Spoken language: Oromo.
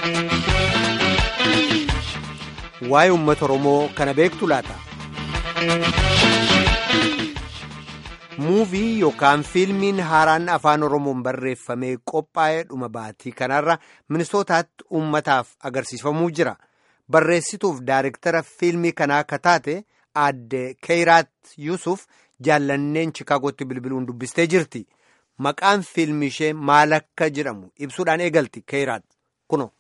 Waa'ee uummata Oromoo kana beektu laata? Muuvii yookaan fiilmiin haaraan afaan Oromoon barreeffamee qophaa'ee dhuma baatii kanarra Minisootaatti uummataaf agarsiifamuu jira. Barreessituuf daayirektara fiilmii kanaa akka taate aadde Keeyiraat Yuusuf jaallanneen Chikaagootti bilbiluun dubbistee jirti. Maqaan fiilmii ishee maal akka jedhamu ibsuudhaan eegalti Keeyiraat kuno.